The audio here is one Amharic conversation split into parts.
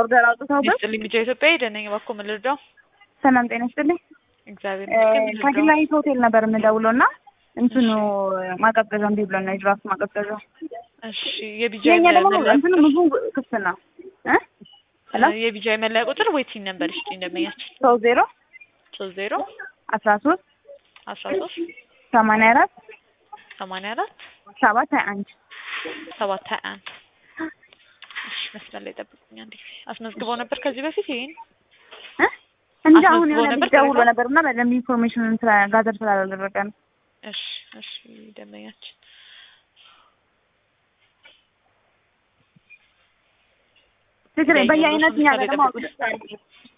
ኦርደር አውጥተውበት ይስጥልኝ ልጅ ኢትዮጵያ ደነኝ እባክዎ ምን ልርዳው? ሰላም ጤና ይስጥልኝ። እግዚአብሔር ይመስገን ምን ልርዳው? ከግላይት ሆቴል ነበር የምደውለው እና እንትኑ ማቀዝቀዣ እምቢ ብሎን ነው የድራፍት ማቀዝቀዣ። እሺ የቢጃ የኛ ደግሞ መለያ እንትኑ ቁጥር ምግቡ ክፍት ነው እ ሄሎ የቢጃ መለያ ቁጥር ወይ ቲን ነበር እሺ እንደመያችን ሶስት ዜሮ ሶስት ዜሮ አስራ ሶስት አስራ ሶስት ሰማንያ አራት ሰማንያ አራት ሰባት ሀያ አንድ ሰባት ሀያ አንድ እሺ መስመር ላይ ጠብቁኝ አንዴ አስመዝግበው ነበር ከዚህ በፊት ይሄን እ እንጂ አሁን አስመዝግቦ የሆነ ነበር ልጅ ደውሎ ቅሬታ? ነበር እና በደንብ ኢንፎርሜሽን ስለ ጋዘር ስላላደረገ ነው። እሺ እሺ ደመኛችን ችግር የለም። በየአይነት እኛ ጋር ደግሞ ለምሳሌ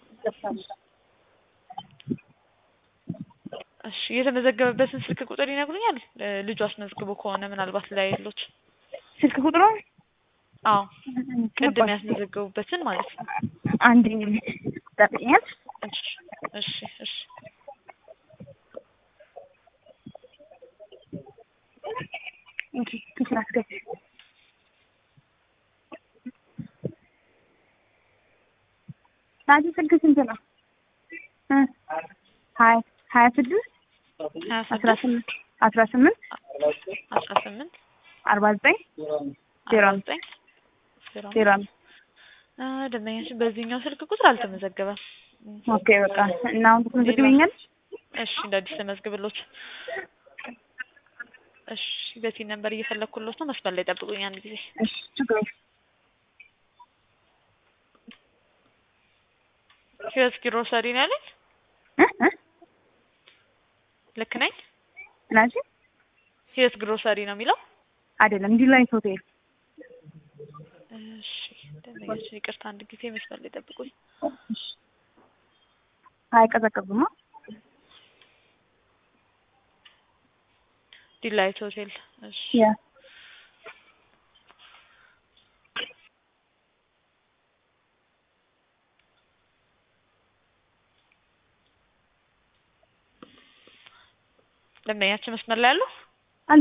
እሺ የተመዘገበበትን ስልክ ቁጥር ይነግሩኛል እ ልጁ አስመዝግቦ ከሆነ ምናልባት ላይ ያሉት ስልክ ቁጥሩ አዎ ቅድም ያስመዘገቡበትን ማለት ነው አንድ ጠብኛል። እሺ እሺ እሺ እንጂ ክፍል አስገቢ። ናቲ ስልክ ስንት ነው? እ ሀያ ሀያ ስድስት ሀያ አስራ ስድስት ስምንት አስራ ስምንት አስራ ስምንት አርባ ዘጠኝ ዜሮ አርባ አምስት ዘጠኝ ዜሮ አምስት ዜሮ አምስት አ ደንበኛችን በዚህኛው ስልክ ቁጥር አልተመዘገበም። ኦኬ በቃ እና አሁን ትመዘግበኛል? እሺ እንደ አዲስ ተመዝግብሎት። እሺ በዚህ ነበር እየፈለኩሎት ነው። መስመር ላይ ጠብቁኝ አንድ ጊዜ። እሺ ችግር የለም። ህይወት ግሮሰሪ ነው ያለኝ። እ እ ልክ ነኝ? ናቲ ህይወት ግሮሰሪ ነው የሚለው። አይደለም ዲላይት ሆቴል እሺ ደንበኛችን ይቅርታ አንድ ጊዜ መስመር ላይ ጠብቁኝ። አይቀዘቅዝማ። ዲላይት ሆቴል። እሺ ያ ደንበኛችን መስመር ላይ ያለው አለ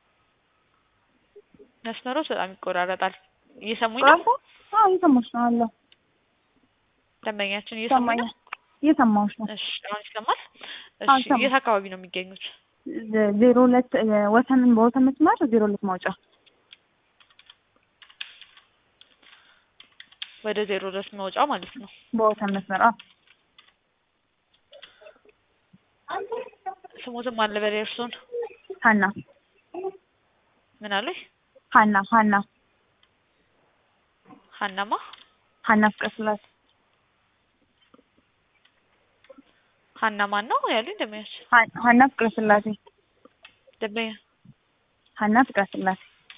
መስመሮች በጣም ይቆራረጣል። እየሰሙኝ ነው? ራሱ አዎ እየሰማሁሽ ነው አለ ደንበኛችን እየሰሙኝ ነው? እየሰማሁሽ ነው። እሺ አሁን ይሰማል? አዎ እሺ ይሰማል። የት አካባቢ ነው የሚገኙት? ዜ- ዜሮ ሁለት እ፣ ወሰንን በወሰን መስመር ዜሮ ሁለት ማውጫ ወደ ዜሮ ድረስ መውጫው ማለት ነው። በወሰን መስመር አዎ ስሞትም አለ በላይ እርሶን ሀና ምን አሉኝ? ሀና ሀና ሀናማ ሀና ፍቅረ ስላሴ ሀና ማን ነው ያሉኝ? ደንበኛች ሀ- ሀና ፍቅረ ስላሴ ደንበኛ ሀና ፍቅረ ስላሴ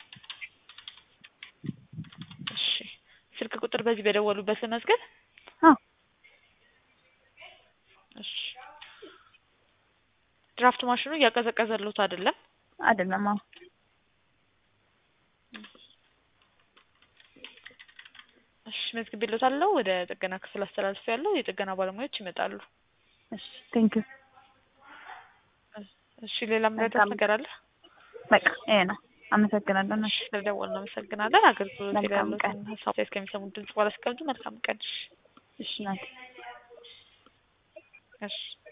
እሺ ስልክ ቁጥር በዚህ በደወሉበት መዝገብ አዎ እሺ ድራፍት ማሽኑ እያቀዘቀዘሉት አይደለም? አይደለም አዎ እሺ መዝግቤልዎታለሁ። ወደ ጥገና ክፍል አስተላልፍ ያለው የጥገና ባለሙያዎች ይመጣሉ። እሺ ቴንክ ዩ እሺ ሌላ ምረዳት መልካም። ነገር አለ? በቃ ይሄ ነው አመሰግናለሁ እሺ ስለደወልን እናመሰግናለን። አገልግሎት ላይ መልካም ያሉትን ሀሳብ እስከሚሰሙት ድምጽ በኋላ ሲቀምጡ መልካም ቀን። እሺ እሺ ናት እሺ